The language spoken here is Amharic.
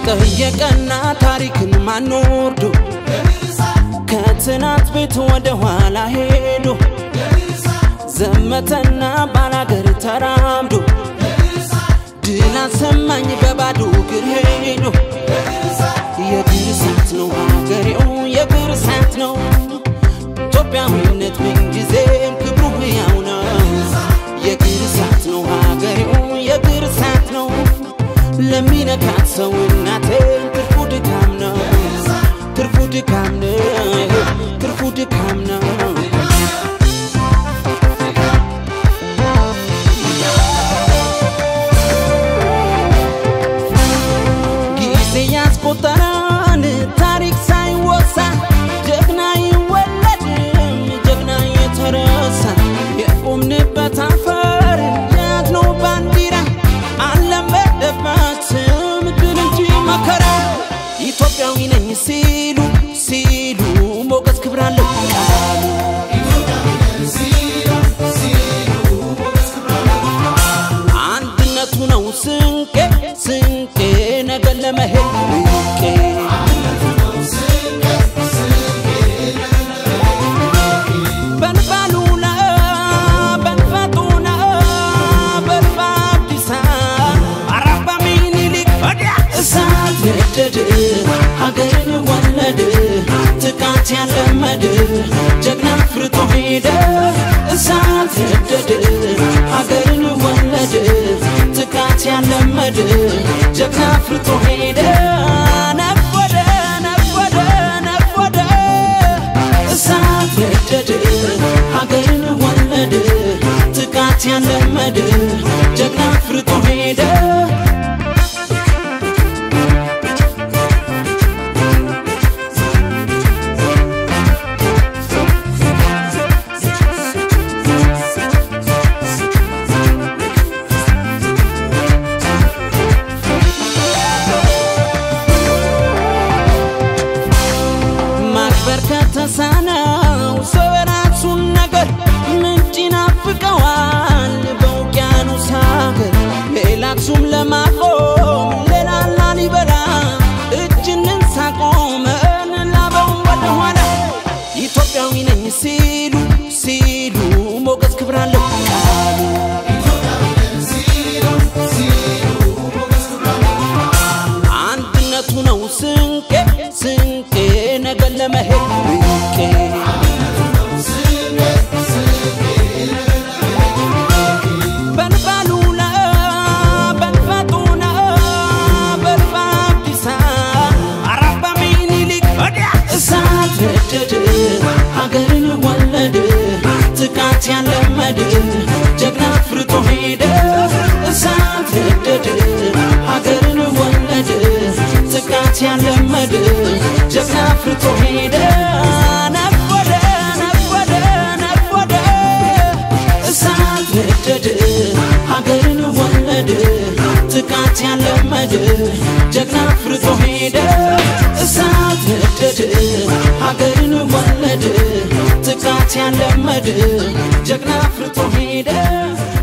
ጠየቀና ታሪክን ማንወርዶ ከትናንት ቤት ወደ ኋላ ሄዶ ዘመተና ባላገር ተራምዶ ድል አሰማኝ በባዶ እግር ሄዶ የእግር እሳት ነው ሀገሬው የእግር እሳት ነው ኢትዮጵያዊነት ምንጊዜም ክብሩ ሕያው ነው የእግር እሳት ነው ሀገሬው የእግር እሳት ነው ለሚነካት ሰው እናቴ ትርፉ ድካም ነው ትርፉ ድካም ነው ትርፉ ድካም ነው ጊዜ ያስቆጠረን ታሪክ ሳይወሳ ጀግና ይወለድም ጀግና የተረሳ የቆምንበት አፈር የያዝነው ባንዲራ አልለመደበትም ድል እንጂ መከራ ኢትዮጵያዊ ነኝ ሲሉ ሲሉ ሞገስ ክብር አለው ቃሉ አንድነቱ ነው ስንቄ ስንቄ ነገን ለመሄድ ብቄ በልባሉና በልፈጡና በልባብዲሳ አራባ ሚኒሊክ ወዲያ እሳት ነደድ ሀገርን ወለድ ጥቃት ያለመድ ጀግና ፍርቶ ሄደ እሳት ነደድ ሀገርን ወለድ ጥቃት ያለመድ ጀግና ፍርቶ ሄደ ነጎደ ነጎደ ነጎደ እሳት ነደድ ሀገርን ወለድ ጥቃት ያለመድ ጀግና ፍርቶ ሄደ ማክበር ከተሳነው ሰው የራሱን ነገር ምንጭ ይናፍቀዋል በውቅያኖስ ሀገር ሌላ አክሱም ለማቆም ሌላ ላሊበላ እጅንን ሳቆመን ላበውን ወደኋላ ኢትዮጵያዊ ነኝ ሲሉ ሲሉ ሞገስ ክብር አለው ቃሉ አንድነቱ ነው ስንቄ ስንቄ ነገን ለመሄድ ብቄ በልባሉላ በልፈጡና በልባብዲሳ አራባ ሚኒሊክ ወዲያ እሳት ነደድ ሀገርን ወለድ ጥቃት ያለመድ ጀግና ፍርቶ ሄደ እሳት ነደድ ሀገርን ወለድ ጥቃት ያለመድ ጀግና ፍርቶ ሄደ ነጎደ ነጎደ ነጎደ እሳት ነደድ ሀገርን ወለድ ጥቃት ያለመድ ጀግና ፍርቶ ሄደ እሳት ነደድ ሀገርን ወለድ ጥቃት ያለመድ ጀግና ፍርቶ ሄደ